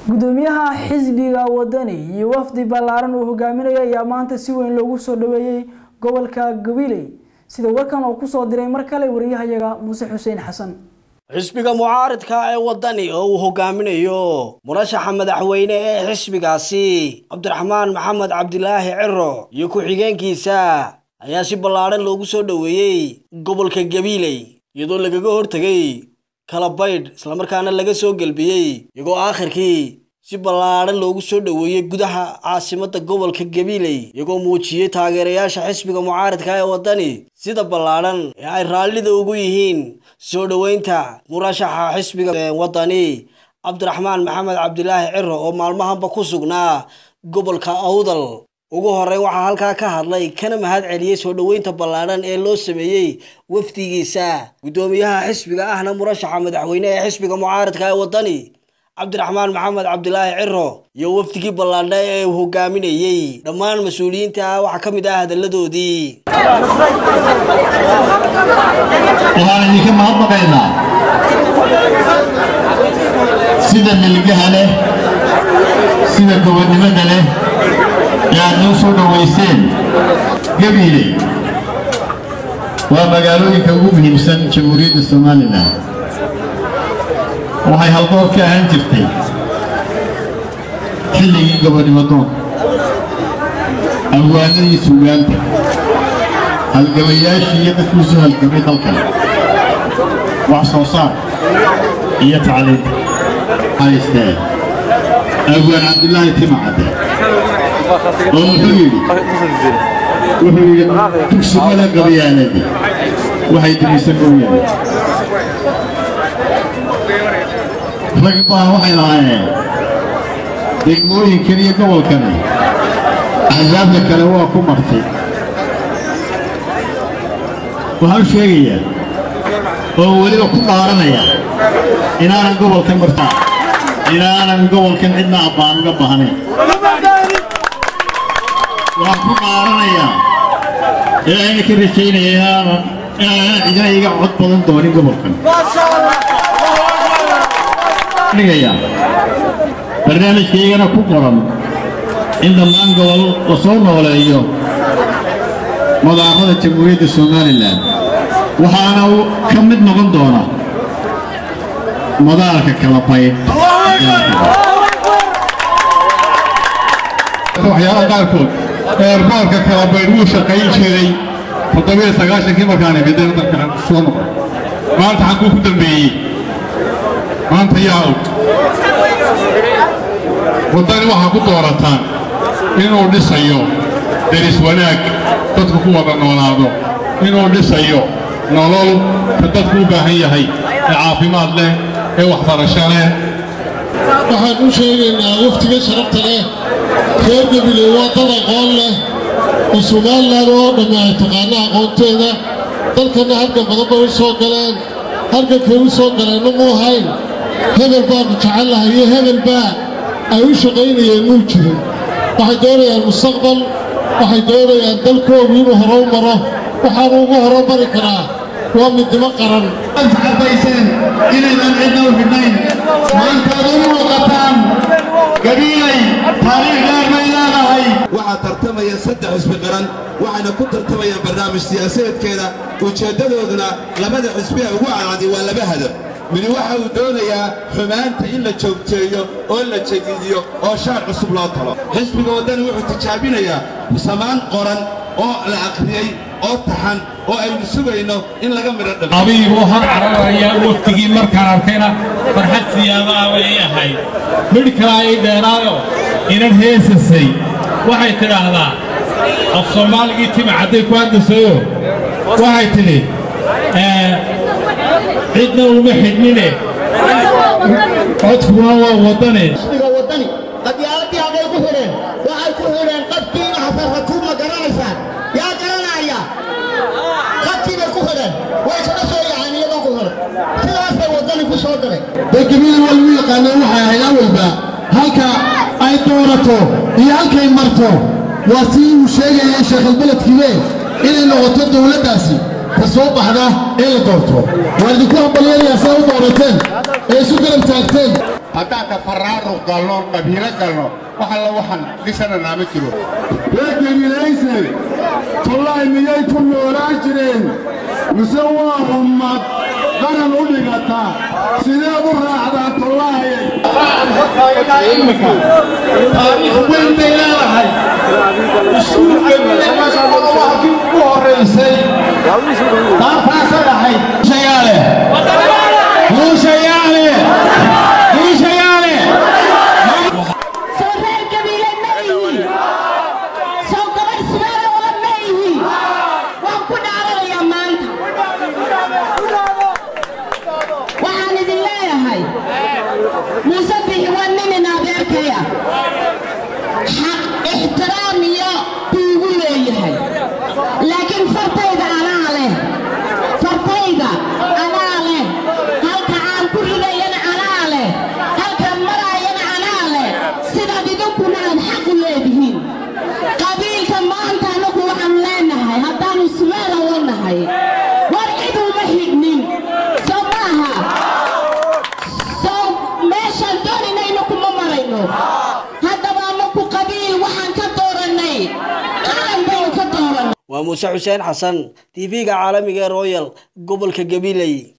gudoomiyaha xisbiga wadani iyo wafdi ballaaran uu hogaaminayo ayaa maanta si weyn loogu soo dhaweeyey gobolka gabiley sida warkan oo kusoo diray mar kale wariyahayaga muuse xuseen xasan xisbiga mucaaridka ee wadani oo uu hogaaminayo murashaxa madaxweyne ee xisbigaasi cabdiraxmaan maxamed cabdilaahi ciro iyo ku-xigeenkiisa ayaa si ballaadhan loogu soo dhoweeyey gobolka gabiiley iyadoo lagaga hortegay kala baydh islamarkaana laga soo gelbiyey iyagoo aakhirkii si ballaadhan loogu soo dhoweeyey gudaha caasimadda gobolka gabiiley iyagoo muujiyey taageerayaasha xisbiga mucaaridka ee waddani sida ballaadhan ee ay raallida ugu yihiin soo dhoweynta murashaxa xisbiga waddani cabdiraxmaan maxamed cabdilaahi ciro oo maalmahanba ku sugnaa gobolka awdal ugu horreyn waxaa halkaa ka hadlay kana mahad celiyey soo dhoweynta ballaadhan ee loo sameeyey wafdigiisa guddoomiyaha xisbiga ahna murashaxa madaxweyne ee xisbiga mucaaridka ee waddani cabdiraxmaan maxamed cabdilaahi ciro iyo wafdigii ballaadha ee uu hogaaminayey dhammaan mas-uuliyiinta waxaa ka mid ah hadalladoodii waxaan idinka mahadnaqaynaa sida milgaha leh sida gobonnimada leh ee aad noo soo dhowayseen gabiile waa magaalooyinka ugu muhiimsan jamhuuriyadda somalilan waxay haldoor ka ahaan jirtay xilligii gobonnimo doonka abwaanadii suugaanta halgamayaashii iyo dadkuu soo halgamay dalkan wax soo saar iyo tacliinta haysteen abwaan cabdilaahi timacadde oo muxuu yidhi wuxuu yidhi dugsimada qabiyaanadi waxay dumisan mooyaane rag baa waxay lahaayeen degmooyinkan iyo gobolkani axsaabta kale waa ku martay waxaan u sheegayaa oo weliba ku dhaaranaya inaanan gobolkan martaa inaanan gobolkan cidna abbaan uga baahnayn waxaan ku dhaaranayaa ee ayna ka rajaynaya inaanan inaanan cidina iga cod badan doonin gobolkan dhigayaa barnaamijkaygana ku qoran in dhammaan gobol la soo nooleeyo madaarada jamhuuriyadda somalilan waxaana ka mid noqon doona madaarka kala baydh waxyaalaha qaarkood eerboorka kala baydh wuu shaqayn jiray toddobiyo sagaashankii markaan imideen dalkan soo noqon maanta xagguu ku dambeeyey maanta yaa og waddani waxaa ku doorataan inuu dhisayo deris wanaag dadku ku wada noolaado inuu dhisayo nolol ka dadku u baahan yahay ee caafimaad leh ee waxbarasho leh waxaan u sheegaynaa waftiga sharafta leh reer gabiley waa dad aqoon leh oo somalilan oo dhammi ay taqaana aqoonteeda dalkanna halgan badan bay u soo galeen halgankay u soo galeenna muu hayn hebel baanu jecellahay iyo hebel baa ay u shaqaynayeen muu jirin waxay doonayaan mustaqbal waxay doonayaan dalkoodu inuu hore u maro waxaanu ugu horo mari karaa waa midnimo qaran caddayseen inaydan cidna u xidhnayn maantaad u muuqataan gabiilay taariikh dheer bay leedahay waxaa tartamaya saddex xisbi qaran waxayna ku tartamayaan barnaamij siyaasadeedkeeda ujeeddadooduna labada xisbi ee ugu cadcadi waa laba hadaf midi waxa uu doonayaa xumaanta in la joogteeyo oo la jadiidiyo oo shaar cusub loo talo xisbiga waddani wuxuu tijaabinayaa samaan qoran oo la aqriyey oo taxan oo aynu sugayno in laga midho dhabo abiibuu har cararayaa waftigii markaan arkayna farxad siyaadaha bay ii ahayd midh kalaa ii dheeraayo inan heesasay waxay tidhaahdaa af soomaaligii tima cadday ku hadlasayo waxay tidhi cidna uma xidhnine codkuna waa waddane qadyaaladii haday ku xidheen waxay ku xidheen qabkiina xafarratuub ma garanaysaan yaa garanaya qabkiibay ku xidheen way iska soo yacaan iyadoo ku xidhan sidaasay waddani ku soo galay degamada waa lagu yaqaaneen waxay ahayd awalba halka ay doorato iyo halkay marto waa si uu sheegayay sheekhalbeledkiibe inay noqoto dowladdaasi ka soo baxda ee la doorto waan idinku hambalyeelayaa saa u doorateen ee isu garab taagteen haddaan tafaraaruq galno qabiilo galno wax alla waxaan dhisananaa ma jiro reer gabilayse tullaay miyay ku noolaan jireen mise waa ummad qaran u dhigata sideed u raacdaa tullaay taariikh weyn bay leedahay iskuulka midnimada ugu horraysay taartaasay ahayd shayaale muushayaale muushayaale soo reer gabiile ma ihi soo gabadh subaala wala ma ihi waan ku dhaaranayaa maanta waxaan idin leeyahay muuse bixi waa ninin adeerkaya xaq ixtiraam iyo kuugu leeyahay laakiin fartayda anaa leh fartayda anaa leh halka aan ku ridayana anaa leh halkaan maraayana anaa leh sidaad idinkuna aad xaq u leedihiin qabiilka maanta anagu waxaan leenahay haddaanu sumeela wanahay war cid uma xidhnin soo maaha soo meeshaan doonayna kuma marayno haddaba anaku qabiil waxaan ka dooranay qaran baynu ka dooranay waa muuse xuseen xasan tv-ga caalamiga ee royal gobolka gabiley